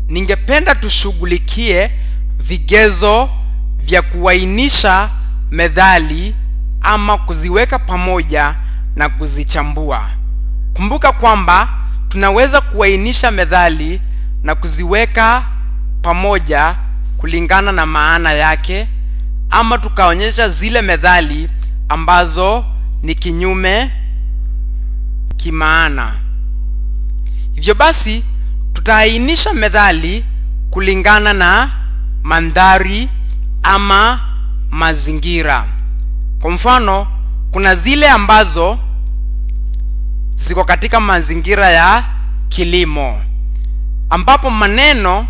ningependa tushughulikie vigezo vya kuainisha methali ama kuziweka pamoja na kuzichambua kumbuka kwamba tunaweza kuainisha methali na kuziweka pamoja kulingana na maana yake ama tukaonyesha zile methali ambazo ni kinyume kimaana hivyo basi tutaainisha methali kulingana na mandhari ama mazingira kwa mfano kuna zile ambazo ziko katika mazingira ya kilimo ambapo maneno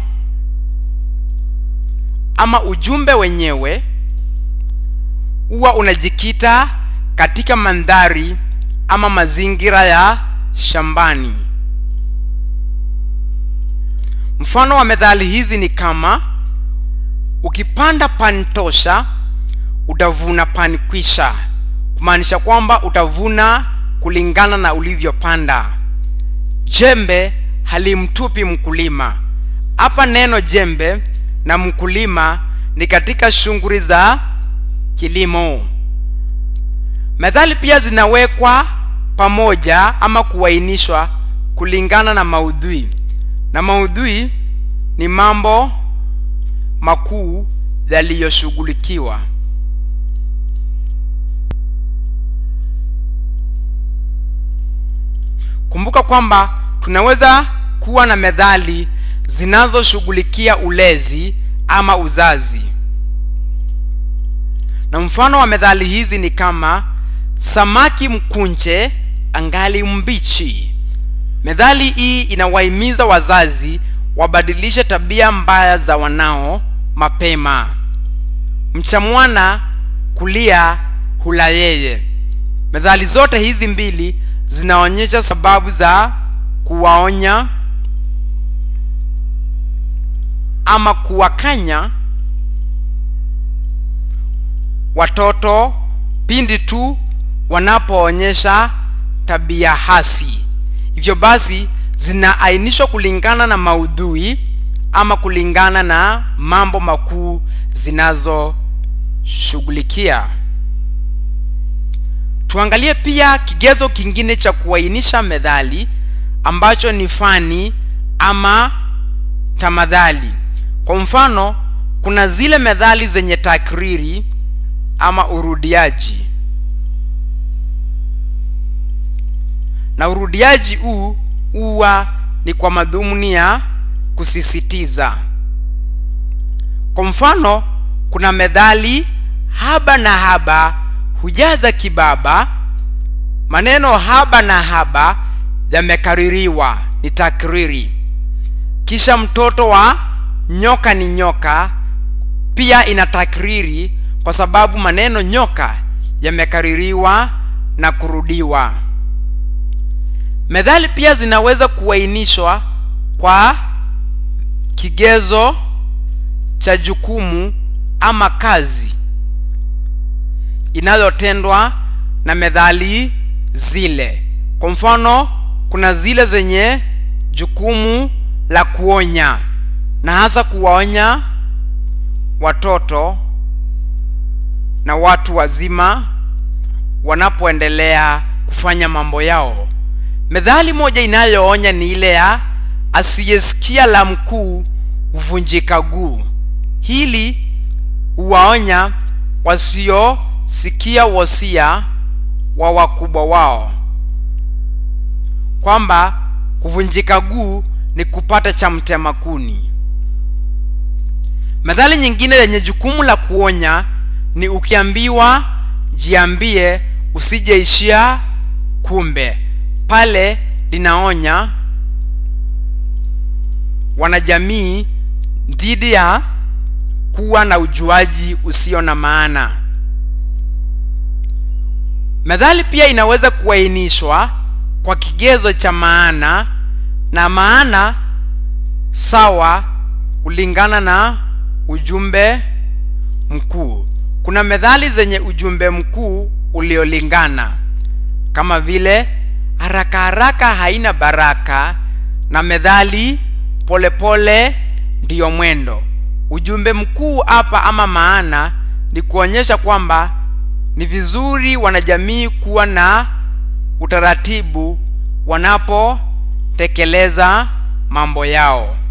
ama ujumbe wenyewe huwa unajikita katika mandhari ama mazingira ya shambani mfano wa methali hizi ni kama ukipanda pani tosha utavuna pani kwisha kumaanisha kwamba utavuna kulingana na ulivyopanda jembe halimtupi mkulima hapa neno jembe na mkulima ni katika shughuli za kilimo methali pia zinawekwa pamoja ama kuainishwa kulingana na maudhui na maudhui ni mambo makuu yaliyoshughulikiwa kumbuka kwamba tunaweza kuwa na methali zinazoshughulikia ulezi ama uzazi na mfano wa methali hizi ni kama samaki mkunje angali mbichi methali hii inawahimiza wazazi wabadilishe tabia mbaya za wanao mapema mcha mwana kulia hula yeye methali zote hizi mbili zinaonyesha sababu za kuwaonya ama kuwakanya watoto pindi tu wanapoonyesha tabia hasi hivyo basi zinaainishwa kulingana na maudhui ama kulingana na mambo makuu zinazoshughulikia tuangalie pia kigezo kingine cha kuainisha methali ambacho ni fani ama tamadhali kwa mfano kuna zile methali zenye takriri ama urudiaji na urudiaji huu huwa ni kwa madhumuni ya kusisitiza kwa mfano kuna methali haba na haba hujaza kibaba maneno haba na haba yamekaririwa ni takriri kisha mtoto wa nyoka ni nyoka pia ina takriri kwa sababu maneno nyoka yamekaririwa na kurudiwa methali pia zinaweza kuainishwa kwa kigezo cha jukumu ama kazi inayotendwa na methali zile kwa mfano kuna zile zenye jukumu la kuonya na hasa kuwaonya watoto na watu wazima wanapoendelea kufanya mambo yao methali moja inayoonya ni ile ya asiyesikia la mkuu huvunjika guu hili huwaonya wasiosikia wosia wa wakubwa wao kwamba kuvunjika guu ni kupata cha mtema kuni methali nyingine yenye jukumu la kuonya ni ukiambiwa jiambie usijeishia kumbe pale linaonya wanajamii dhidi ya kuwa na ujuaji usio na maana methali pia inaweza kuainishwa kwa kigezo cha maana na maana sawa kulingana na ujumbe mkuu kuna methali zenye ujumbe mkuu uliolingana kama vile haraka haraka haina baraka na methali polepole pole ndiyo mwendo ujumbe mkuu hapa ama maana ni kuonyesha kwamba ni vizuri wanajamii kuwa na utaratibu wanapotekeleza mambo yao